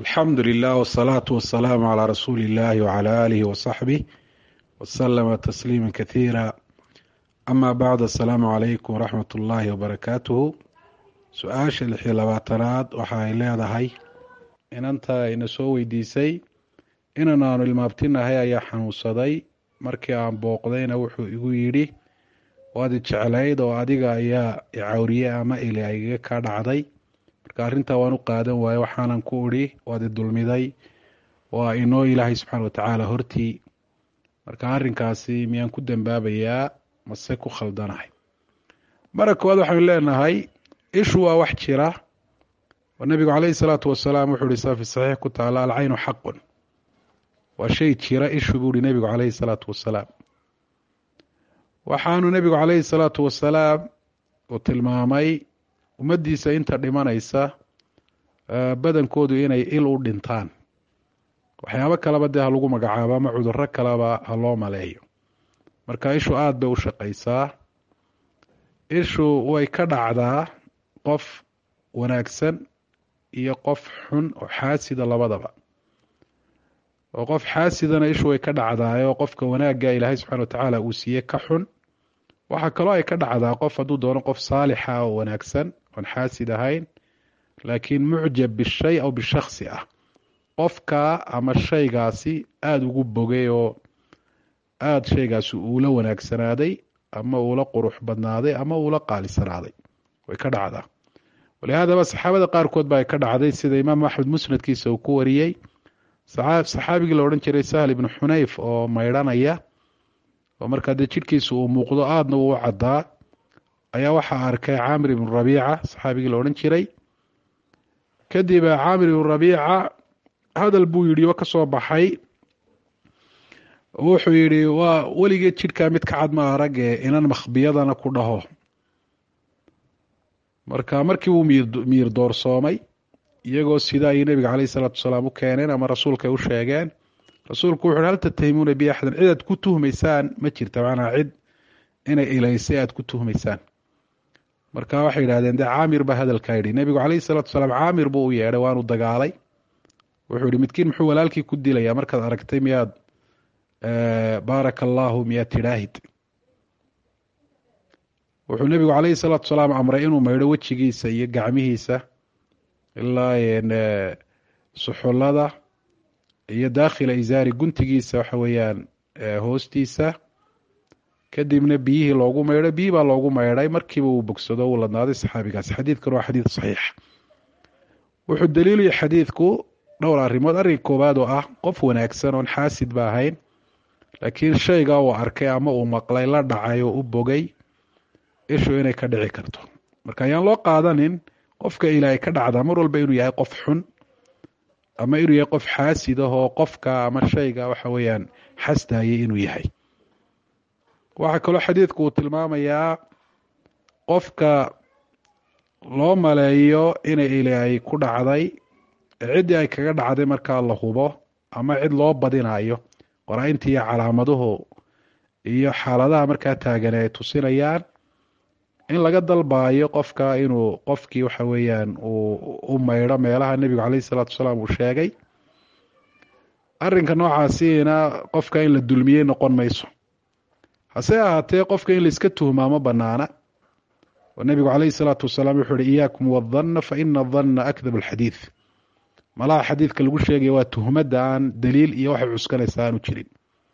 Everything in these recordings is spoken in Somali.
alxamdu lilah wsalaatu wasalaamu calaa rasuuli illahi wcala aalihi wasaxbih wasalama tasliima kathiira ama bacd assalaamu calaykum waraxmat ullaahi wabarakaatuhu su-aasha lix iyo labaatanaad waxa ay leedahay inanta ina soo weydiisay inan aanu ilmaabtinahay ayaa xanuunsaday markii aan booqdayna wuxuu igu yidhi waad i jeclayd oo adiga ayaa icawriye ama ili aygaga kaa dhacday marka arrintaa waan u qaadan waaye waxaanan ku idhi waad i dulmiday waa inoo ilaahay subxaana watacaala hortii marka arrinkaasi miyaan ku dambaabayaa mase ku khaldanahay mara koowaad waxaynu leenahay ishu waa wax jira oo nebigu caleyhi salaatu wasalaam wuxuu ihi saa fi saxiix ku taala alcaynu xaqun waa shay jira ishu buu ihi nebigu caleyhi salaatu wasalaam waxaanu nebigu caleyhi salaatu wasalaam uu tilmaamay ummaddiisa inta dhimanaysa badankoodu inay il u dhintaan waxyaabo kaleba dee ha lagu magacaabo ama cudurro kaleba ha loo maleeyo marka ishu aada bay u shaqaysaa ishu way ka dhacdaa qof wanaagsan iyo qof xun oo xaasida labadaba oo qof xaasidana ishu way ka dhacdaayoo qofka wanaagga ilaahay subxana watacaala uu siiye ka xun waxaa kaloo ay ka dhacdaa qof hadduu doono qof saalixa oo wanaagsan oon xaasid ahayn laakiin mucjab bishay aw bishaksi ah qofka ama shaygaasi aada ugu bogay oo aada shaygaasi uula wanaagsanaaday ama uula qurux badnaaday ama uula qaalisanaaday way ka dhacdaa walihaadaba saxaabada qaarkood ba ay ka dhacday sida imaam axmed musnadkiisa uu ku wariyey saxaabigii la odhan jiray sahl ibnu xunayf oo maydhanaya oo markaa dee jidhkiisa uu muuqdo aadna uu u caddaa ayaa waxaa arkay caamir ibnu rabiica saxaabigii la odhan jiray kadib caamir ibnu rabiica hadal buu yidhi oo ka soo baxay wuxuu yidhi waa weligeed jidhkaa mid ka cad ma arag ee inan makhbiyadana ku dhaho marka markii uu miir doorsoomay iyagoo sida ayay nebiga caleyhi salaatu wasalaam u keeneen ama rasuulka ay u sheegeen rasuulku wuxu hal tattahimuuna bi axdan cid aad ku tuhmaysaan ma jirta macnaa cid inay ilaysay aad ku tuhmaysaan marka waxay yidhahdeen dee caamir baa hadalkaa yidhi nebigu caleyhi salaatu wasalaam caamir buu u yeedhay waanu dagaalay wuxuu yihi midkiin muxuu walaalkii ku dilayaa markaad aragtay miyaad baaraka allaahu miyaad tidhaahid wuxuu nebigu caleyhi salaatu wasalaam amray inuu maydho wejigiisa iyo gacmihiisa ilaa suxullada iyo daakhila isaari guntigiisa waxa weeyaan hoostiisa kadibna biyihii loogu maydhay biyi baa loogu maydhay markiiba uu bogsado uu ladnaaday saxaabigaasi xadiidkan waa xadiid saxiix wuxuu daliilaya xadiidku dhowr arrimood arrinka koowaad oo ah qof wanaagsan oon xaasid ba ahayn laakiin shayga uu arkay ama uu maqlay la dhacay oo u bogay ishu inay ka dhici karto marka ayaan loo qaadanin qofka ilaahay ka dhacdaa mar walba inuu yahay qof xun ama inuu yahay qof xaasid ah oo qofka ama shayga waxa weeyaan xasdayay inuu yahay waxaa kaloo xadiidku uu tilmaamayaa qofka loo maleeyo inay ilaahay ku dhacday ciddii ay kaga dhacday markaa la hubo ama cid loo badinayo qoraa-inta iyo calaamaduhu iyo xaaladaha markaa taagane ay tusinayaan in laga dalbaayo qofka inuu qofkii waxa weeyaan uu u maydho meelaha nebigu caleyhi salaatu wasalaam uu sheegay arrinka noocaasiina qofka in la dulmiyey noqon mayso hase ahaatee qofka in laiska tuhmaa ma banaana oo nebigu caleyhi salaatu wasalaam wuxuu uhi iyaakum wadanna fa ina adanna akdab alxadiid malaha xadiidka lagu sheegaya waa tuhmadda aan daliil iyo waxay cuskanaysa aanu jirin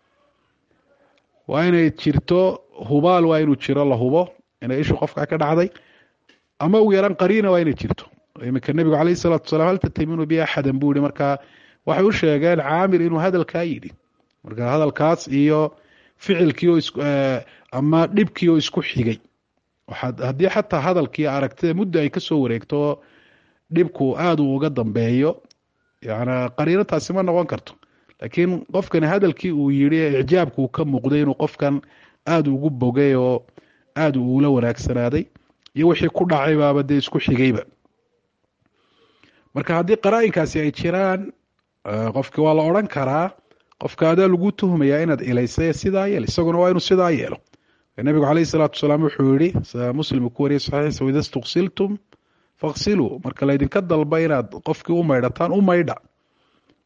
waa inay jirto hubaal waa inuu jiro la hubo inay ishu qofka ka dhacday ama ugu yaran qariina waa inay jirto iminka nebigu caleyhi salaatu wasalaam hal tataminu bi axadan buu yihi markaa waxay u sheegeen caamir inuu hadalkaa yidhi marka hadalkaas iyo ficilkii oo is ama dhibkii oo isku xigay haddii xataa hadalkii aragtida muddo ay kasoo wareegto dhibku aada uu uga dambeeyo yana qariino taasi ma noqon karto laakiin qofkani hadalkii uu yidhi icjaabku uu ka muuqday inuu qofkan aada ugu bogay oo aada uula wanaagsanaaday iyo wixii ku dhacay baaba dee isku xigayba marka haddii qaraa-inkaasi ay jiraan qofki waa la odran karaa qofka adaa lagu tuhmayaa inaad ilaysay sidaa yeel isaguna waa inuu sidaa yeelo nabigu caleyhi salaatu wasalaam wuxuu yihi muslim ku wariyay saxiixa wida istuqsiltum faqsiluu marka laydinka dalba inaad qofkii u maydhataan u maydha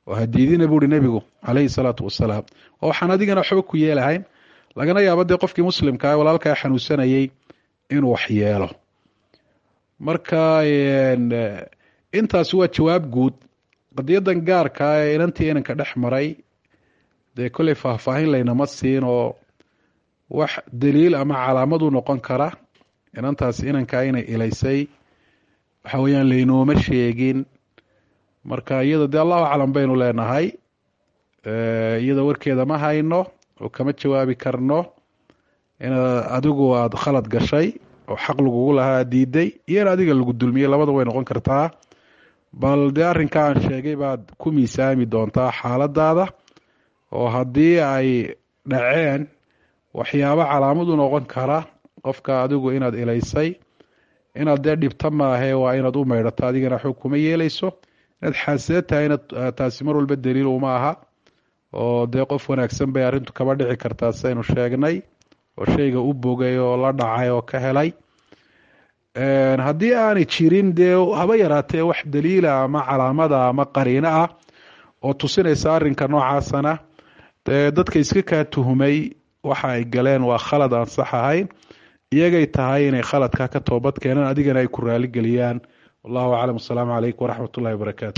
oo hadiidina buuhi nebigu calayhi salaatu wasalaam oo waxaan adigana waxba ku yeelahayn lagana yaabo dee qofkii muslimkaa walaalkaa xanuunsanayay inuu wax yeelo marka intaasi waa jawaab guud qadiyadan gaarkaa ee inantii inanka dhex maray dee kolley faahfaahin laynama siin oo wax daliil ama calaamad u noqon kara inantaasi inankaa inay ilaysay waxa weeyaan laynooma sheegin marka iyada dee allahu aclam baynu leenahay iyada warkeeda ma hayno oo kama jawaabi karno inaad adigu aada khalad gashay oo xaq lagugu lahaa diiday iyo in adiga lagu dulmiyey labada way noqon kartaa bal dee arrinka aan sheegay baad ku miisaami doontaa xaaladaada oo haddii ay dhaceen waxyaabo calaamad u noqon kara qofka adigu inaad ilaysay inaad dee dhibta maahe waa inaad u maydhato adigana xog kuma yeeleyso inaad xaasida tahayna taasi mar walba daliil uma aha oo dee qof wanaagsan bay arrintu kaba dhici kartaa saynu sheegnay oo shayga u bogay oo la dhacay oo ka helay haddii aanay jirin dee haba yaraatee wax daliila ama calaamada ama qariino ah oo tusinaysa arrinka noocaasana dee dadka iska kaa tuhumay waxa ay galeen waa khalad aan sax ahayn iyagay tahay inay khaladka ka toobad keenaan adigana ay ku raaligeliyaan wallahu aclam asalaamu calaykum waraxmat ullahi wabarakaatu